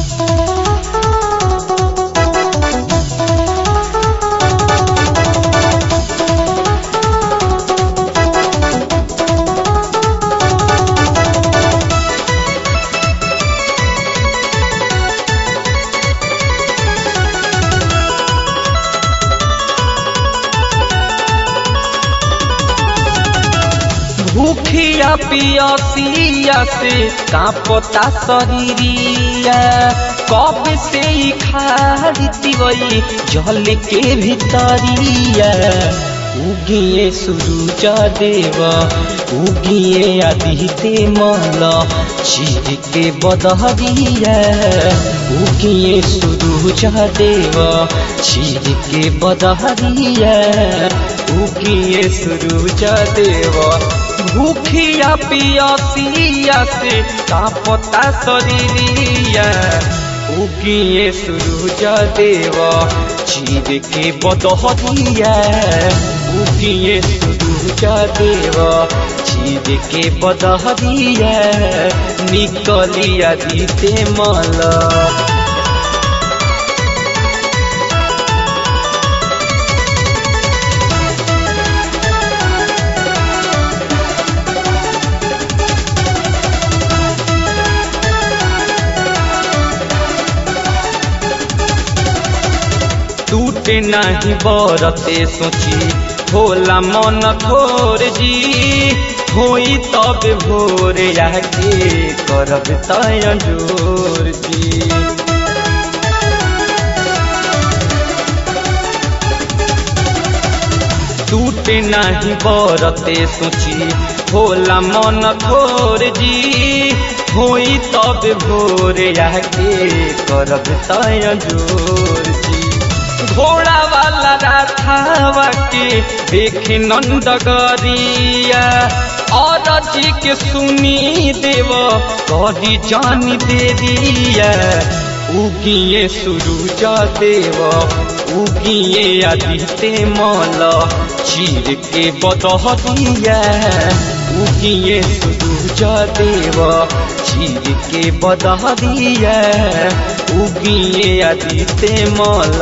भूखिया पियसिया से कांपता शरीरिया कब से ही खाती वही जल के भीतरिया उगिए सूरज देव उगिए आदित्य मल चीर के बदहरिया उगिए सूरज देव चीर के बदहरिया उगिए सूरज देव भूखिया पियसिया से कांपता शरीरिया उगिए सूरज देव चीर के बदहरिया उगिए सूरज देव चीर के बदहरिया निकलिया दीते मला टूटे नहीं बरते सोची होला मन थोर जी होई तब भोर आके करब तय जोर जी टूटे नहीं बरते सोची होला मन थोर जी होई तब भोर आके करब तय जोर जी घोड़ा वाला राधावा के देखे नंदगरिया और जी के सुनी देव करी जानी दे दिया उगिए सूरज देव उगिए आदित्य मल चीर के बदहरिया उगिए सूरज देव चीर के बदहरिया उगिए आदित्य मल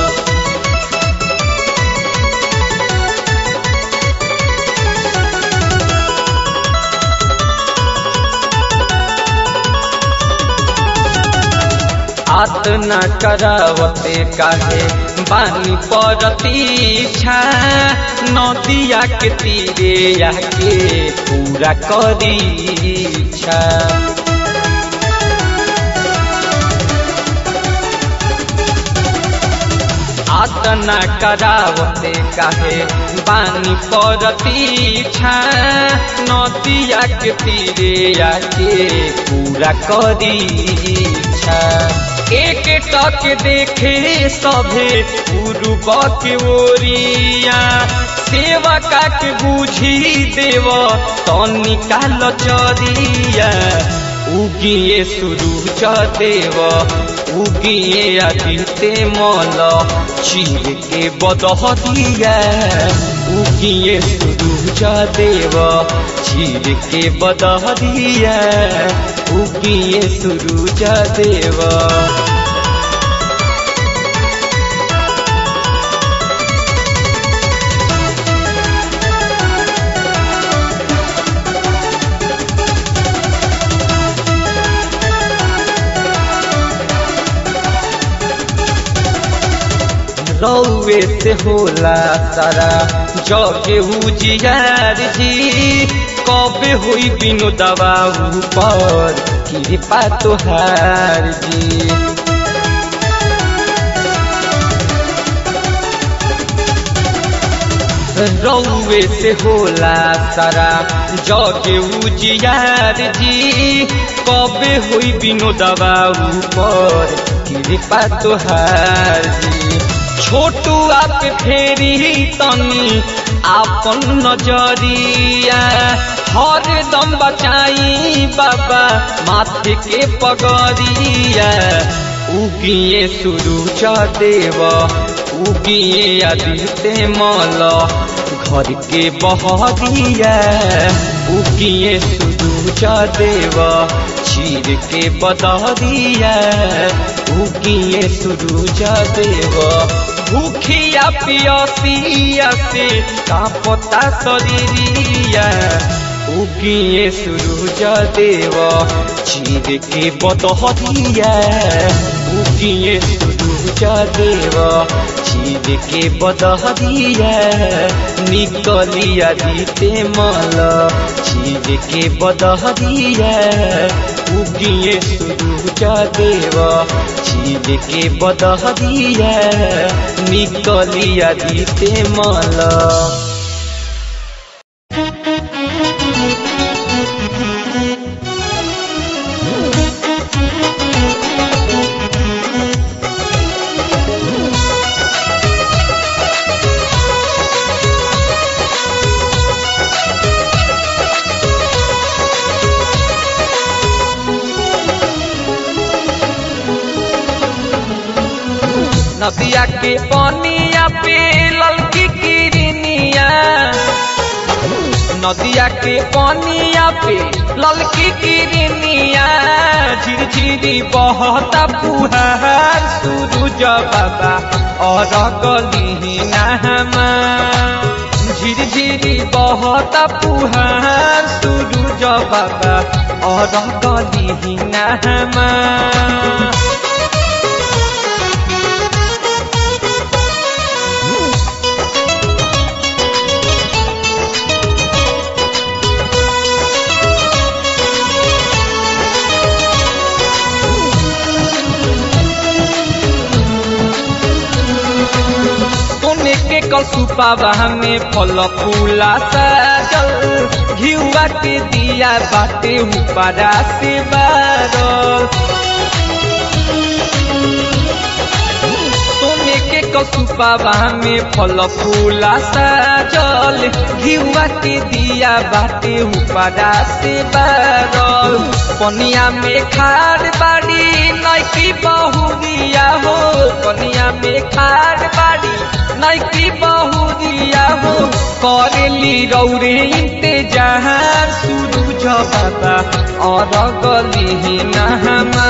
आत न करावते काहे बानी परतीछा नदिया के तीरे आके पूरा करीछा आतना करावते काहे बानी परतीछा नदिया के तीरे आके पूरा करीछा एक टक देखे सभे पूर्व के ओरिया सेवा काट बुझी देव तनिका लचरिया उगिए सूरज देव उगिए आदित्य मल चीर के बदहरिया उगिए सूरज देव चीर के बदहरिया उगिए सूरज देव रौवे से होला सारा जगे उजियार जी कबे हुई बिनु दवा ऊपर कृपा तोहार जी रौवे से होला सारा जगे उजियार जी कबे हुई बिनु दवा ऊपर कृपा तोहार जी छोटू आप फेरी तनी आपन नजरिया हर दम बचाई बाबा माथे के पगरिया उगिए सूरज देव उगिए आदित्य मल घर के बहरिया उकिए सुरूज देव चीर के बदरिया उकिए सुरूज देव भूखिया पियसिया से कापता शरीरिया उकिए सुरूज देव चीर के बदरिया उकिए सुरूज देव चीर के बदहरिया निकलिया दीते मल चीर के बदहरिया उगिए सुरूज देव चीर के बदहरिया निकलिया दीते मल नदिया के पनिया पे ललकी किरनिया नदिया के पनिया पे ललकी किरनिया झिरझिरी बहता पुहार सूरज बाबा और गली नहमा झिरझिरी बहता पुहार सूरज बाबा और गली नहमा सोने के कलसुपावा में फल फूला सजल घिउआ के दिया बाटे ऊपरा से बारल सोने के कलसुपावा में फल फूला सजल घिउआ के दिया बाटे ऊपरा से बारल पनिया में खार बाड़ी नैकी बहुरिया हो पनिया में खार बाड़ी नैकी बहुरिया हो करेली रौरे इंतजार सूरज बाबा और गली नहमा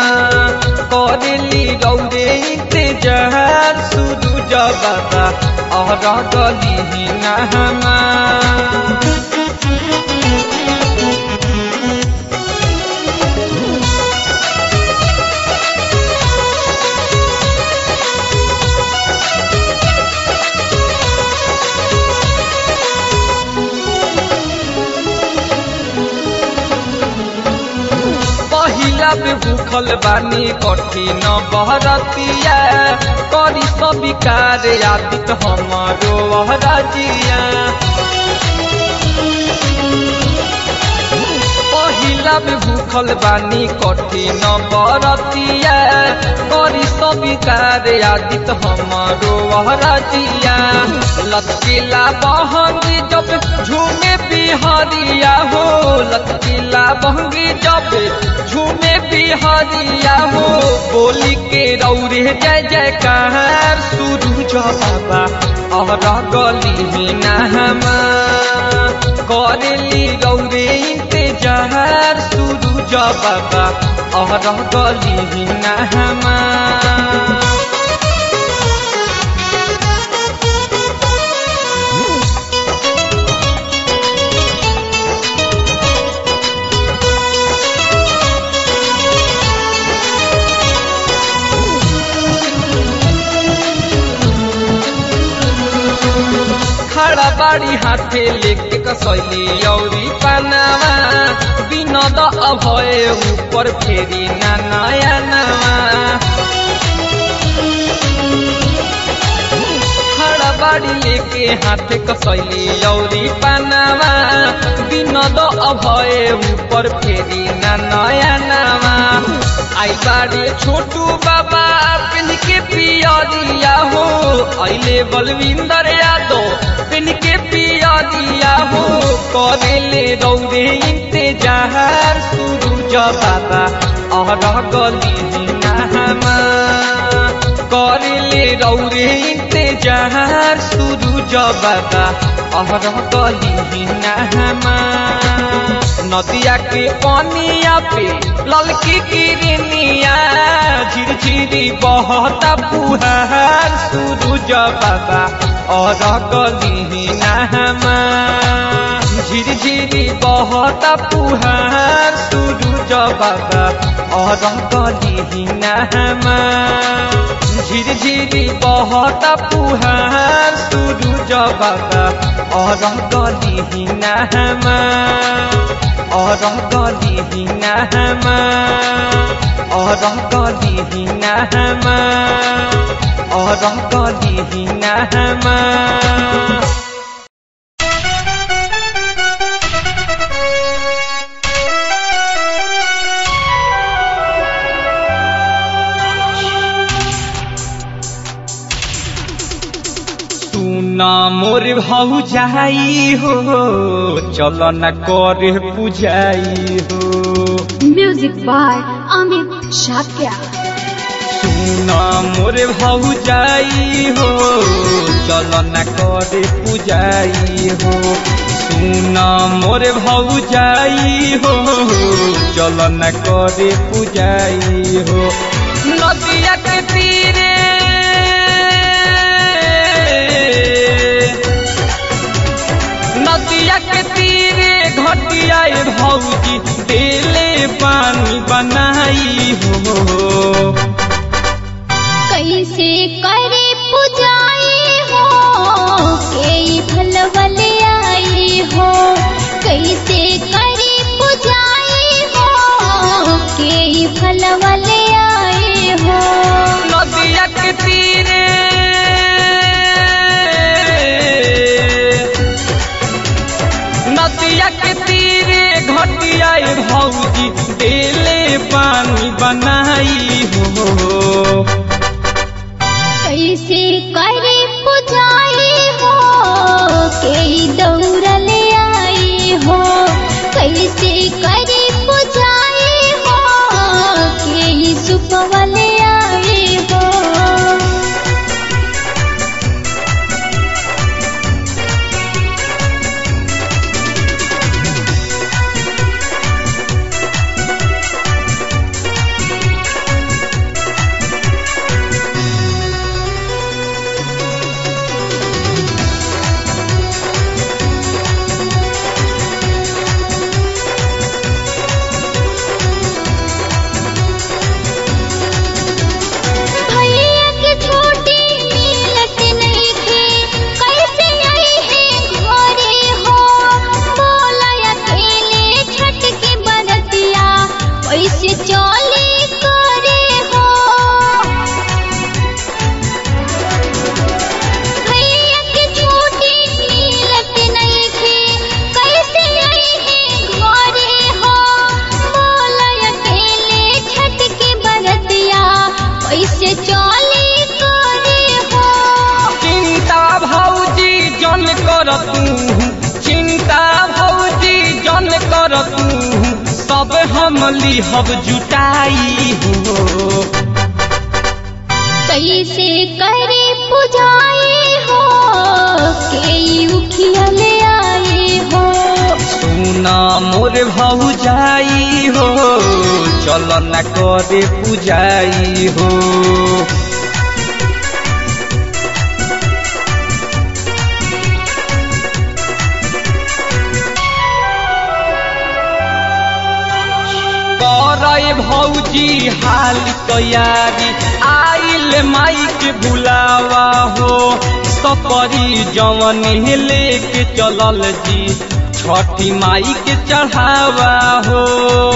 करेली रौरे इंतजार सूरज बाबा और गली नहमा पहिला में भूखल बानी कठिन बहरतिया करी सबिकार आदित हमारो वहरजिया पहिला में भूखल बानी कठिन बरतिया करी सबिकार आदित हमारो वहरजिया लचकीला बहंगी जब झूमे बिहरिया हो लचकीला बहंगी जब झूमे बिहरिया हो बोली के रौरे जय जयकार सूरज बाबा और गली नहमा करेली रौरे इंतजार सूरज बाबा और गली नहमा खड़ा बाड़ी हाथे लेके कसैली औरी पानावा विनोद अभय ऊपर फेरी ना नया नवा खड़ा बाड़ी लेके हाथे कसैली औरी पानावा विनोद अभय ऊपर फेरी ना नया नवा आई बाड़ी छोटू बाबा पिन के पियरिया हो अइले बलविंदर यादव पिन के पियरिया हो करेले रौरे इंतजार सूरज बाबा और गली नहमा करेले रौरे इंतजार पुजार सुरुज बाबा अहर गली नहमा नदिया के पनिया पे ललकी किरनिया झिरझिरी बहता पुहार सुरुज बाबा और गली नहमा झिरझिरी बहता पुहार सुरुज बाबा और गली नहमा झिरझिरी बहता पुहार सुरुज बाबा और गली नहमा और गली नहमा और गली नहमा और गली नहमा सुना मोर भाऊ जाई हो चल न करे पुजाई हो Music by Amit Shakya. सुना मोर भाऊ जाई हो चल न करे पुजाई हो सुना मोर भाऊ जाई हो चल न करे पुजाई हो नदिया के तीरे नदिया के तीरे घटियाए भौजी देले पानी बनाई हो कैसे करे पुजाई हो के भलवल आई हो कैसे करे पुजाई हो के भलवल आई हो नदिया के तीरे नदिया के तीरे घटियाए भौजी देले पानी बनाई हो कैसे करे पुजाई हो के दौड़ल आई हो कैसे करे पुजाई हो के सुपवल आई हो भैया के छोटी मिलत नहीं थे कैसे आई है घरे हो बोला अकेले छठ के बरतिया कैसे चली करे हो भैया के छोटी मिलत नहीं थे कैसे आई है घरे हो बोला अकेले छठ के बरतिया कैसे चली करे हो चिंता भौजी जन कर तू चिंता भौजी जन कर तू सब हम लिहब जुटाई हो कैसे करे पुजाई हो के उखिया ले आए हो सुना मोर भाऊ जाई हो चल न करे पुजाई हो करे भौजी हाल तैयारी आइल माई के बुलावा हो सपरी जवन लेके चलल जी छठी माई के चढ़ावा हो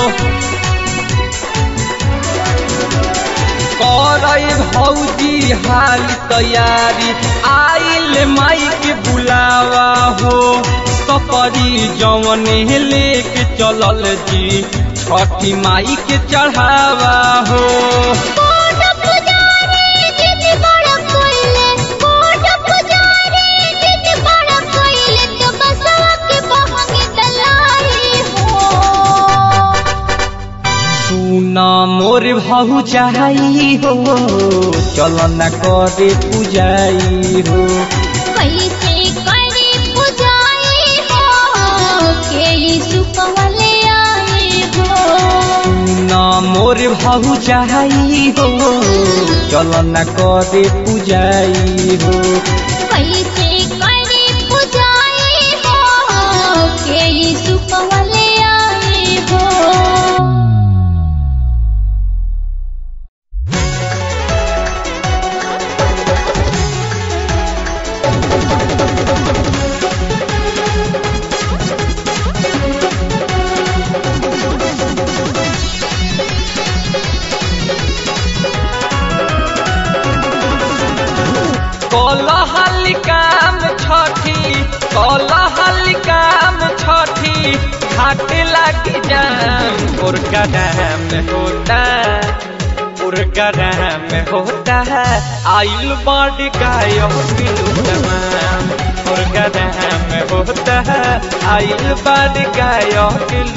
करे भौजी हाल तैयारी आइल माई के बुलावा हो सपरी जवन लेके चलल जी छठी माई के चढ़ावा हो कोट पुजारी जित बड़ कोइले कोट पुजारी जित बड़ कोइले तो बसवा के बहंगे दलाई हो सुना मोर भहु चाही हो चल न करे पूजाई हो कैसे करे पुजाई हो के सुपवले आए हो न मोर भहु चाही हो चल न करे पूजाई हो कैसे करे पुजाई हो के सुपवले आए हो कलहल काम छठी कलहल काम छठी घाट लग जाम पुरकराम होता पुरकराम होता है आइल बड़ गायो तमाम पुरकराम होता है आइल बड़ गायो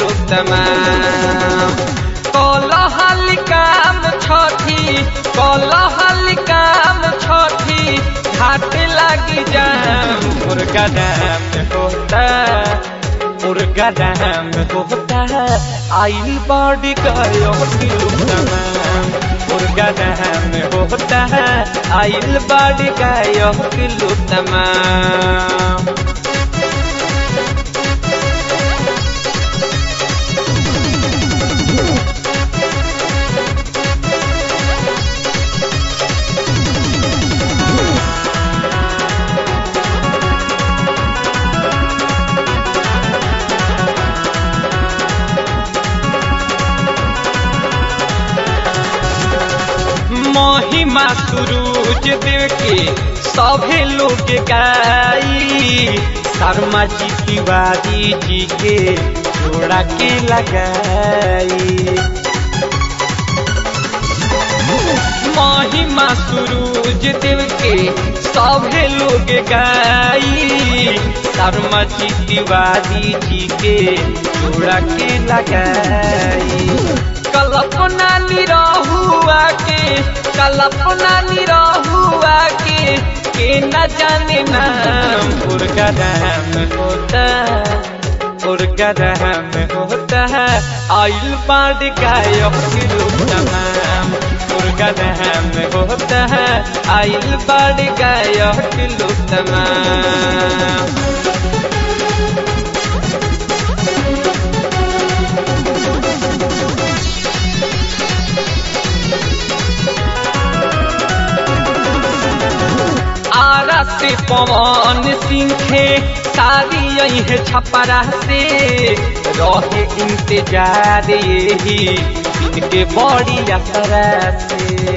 तमाम कलहल काम छठी कलहल काम छठी घाट लगी जाम मुर्गा दाम होता मुर्गा दाम होता आई बॉडी गयो तमाम मुर्गा दाम होता आइल बॉडी गयो किलो तमाम महिमा सूरज देव के सभे लोग गाई शर्मा जी तिवारी जी के जोड़ा के लगाई महिमा सूरज देव के सभे लोग गाई शर्मा जी तिवारी जी के जोड़ा के लगाई कल्पना निरहुआ के कल्पना निरहुआ के के न जाने नाम पुरगराम होता पुरगराम होता है आइल बाढ़ गायो तमाम पुरगराम होता है आइल बाढ़ गायो तमाम आरा से पवन सिंहे सारी यही है छपरा से रहे इंतजार यही इनके बड़ी असरा से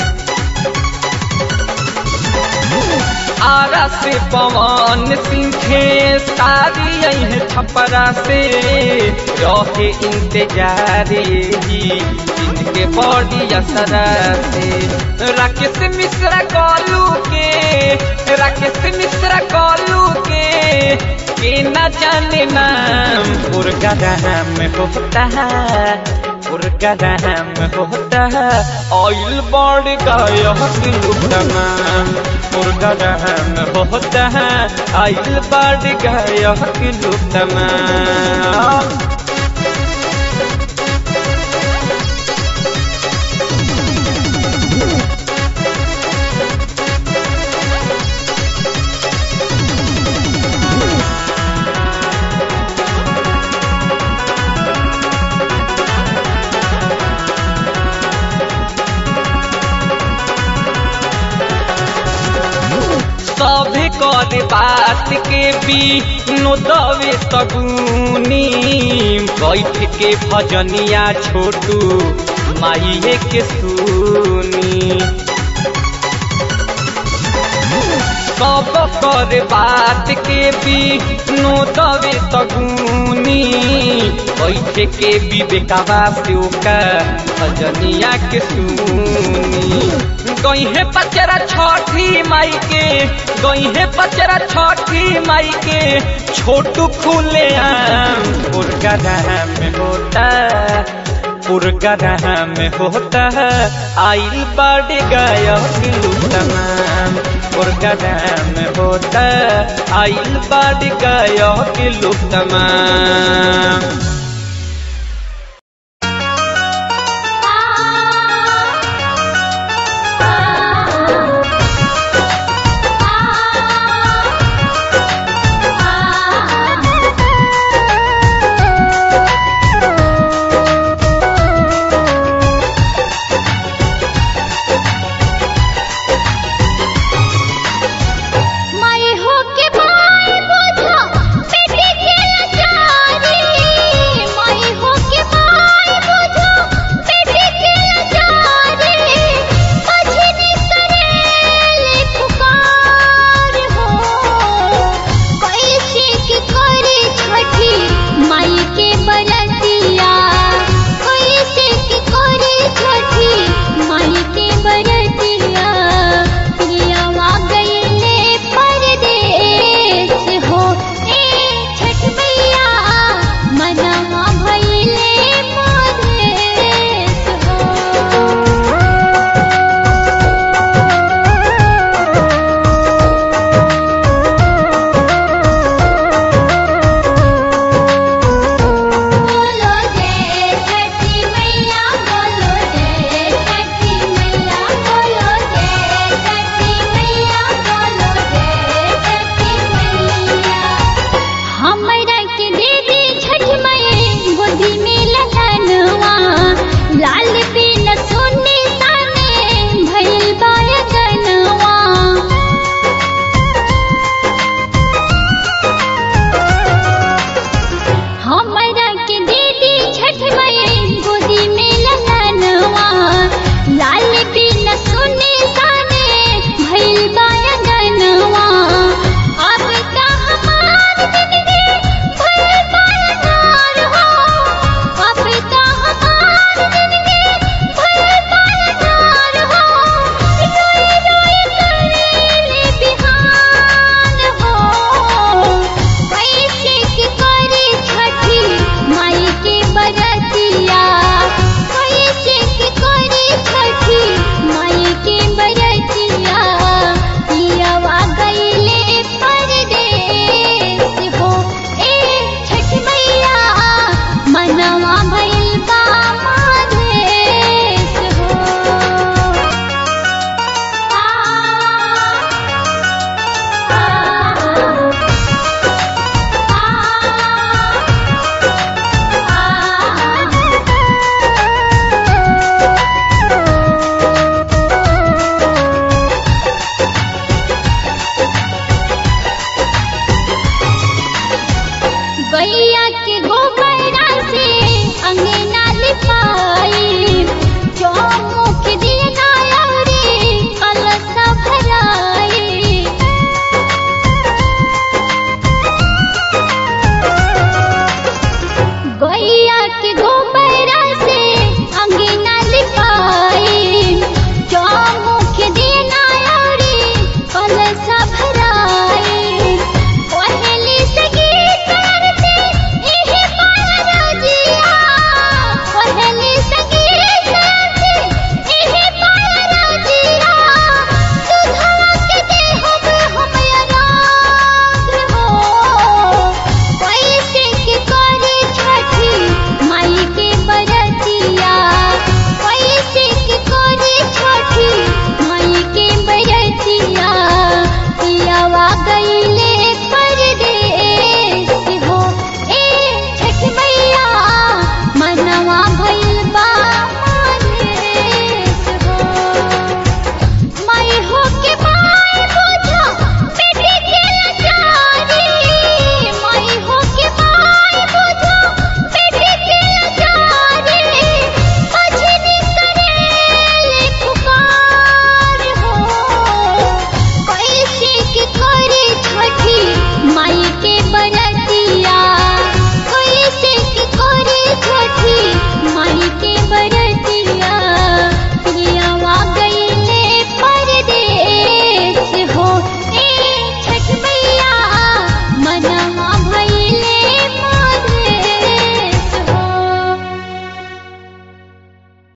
आरा से पवन सिंहे सारी यही है छपरा से रहे इंतजार यही इनके बड़ी असरा से राकेश मिश्रा कॉलू के राकेश मिश्रा कॉलू के के न जाने नाम पुरगराम होता है पुरगराम होता है ऑयल बॉड गायो तमाम पुरगराम होता है ऑयल बॉड गायो तमाम सभे कर बात के भी नोदवे सगुनी बैठ के भजनिया छोटू माइये के सुनी सब कर बात के भी नोदवे सगुनी बैठ के विवेकवा से ओकर भजनिया के सुनी गई है पचरा छठी माई के गई है पचरा छठी माई के छोटू खुले आम पुरगराम होता पुरगरा में होता है आइल बाड़ गायक लुटमाम पुरगरा में होता है आइल बाड़ गायक लुटमाम